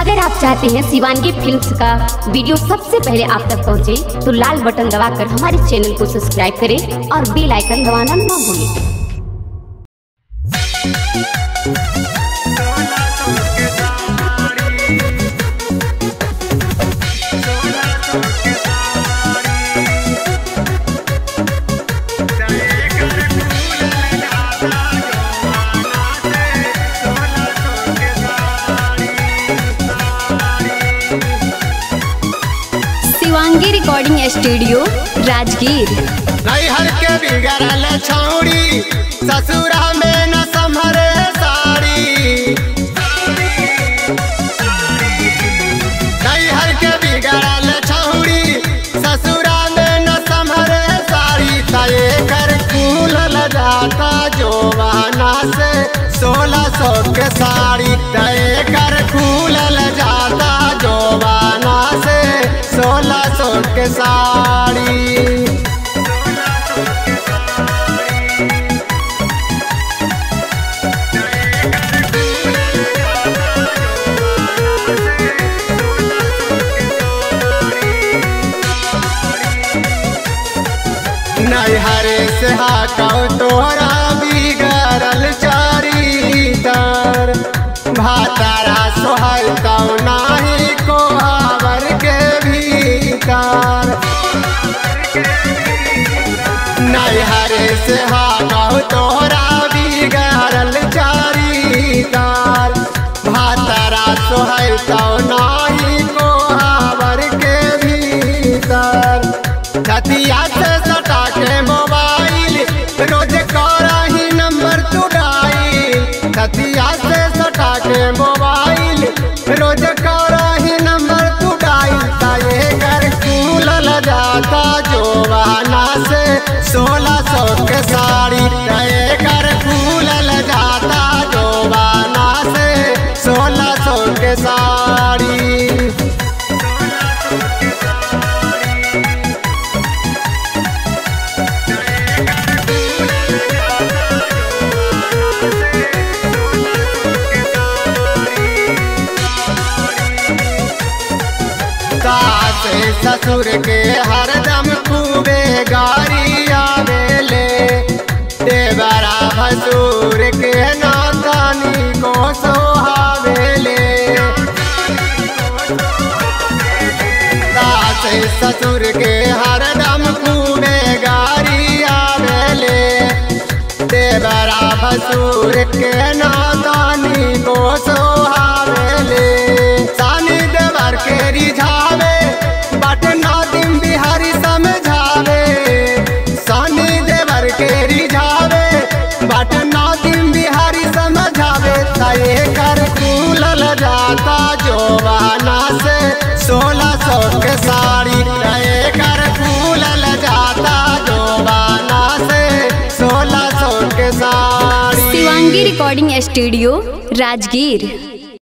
अगर आप चाहते हैं शिवानगी फिल्म्स का वीडियो सबसे पहले आप तक पहुंचे, तो लाल बटन दबाकर हमारे चैनल को सब्सक्राइब करें और बेल आइकन दबाना ना भूलें शिवांगी रिकॉर्डिंग स्टूडियो राजगीर नैहर के बिगड़ल छौड़ी ससुरा में न संभरे साड़ी नैहर के बिगड़ल छौड़ी ससुरा में न संभरे साड़ी तय कर खुलल जाता जोवाना से सोलह सौ के साड़ी तय कर खुलल जाता जोवाना से सोलह सौ के साड़ी नैहरे से हाकौ तोरा बिगड़ल चारीतर भातारा सोहतौ नाही कोहावर के भीतर नैहरे से हाकौ तोरा बिगड़ल चारीतर भातारा सोहतौ नाही कोहावर के भीतर छतिया से सटा के मोबाइल रोज करही नंबर तू डाइल छतिया से सटा के मोबाइल रोज करही नंबर तू डाइल ताये कर खुलल जाता जोवाना से सोलह सौ के साड़ी तय कर खुलल जाता जोवाना से सोलह सौ के साड़ी सास ससुर के हरदम खूबे गारी आवेले देवरा भसुर के नातानी को सोहावेले सास ससुर के हरदम खूबे गारी आवेले देवरा भसुर के नातानी को सोहावेले सानी देवर के रिझावे बट नादिम बिहारी समझावे सानी देवर के रिझावे बट नादिम बिहारी समझावे तय कर खुलल जाता जोवाना से सोलह सौ के साड़ी तय कर खुलल जाता जोवाना से सोलह सौ के साड़ी शिवांगी रिकॉर्डिंग स्टूडियो राजगीर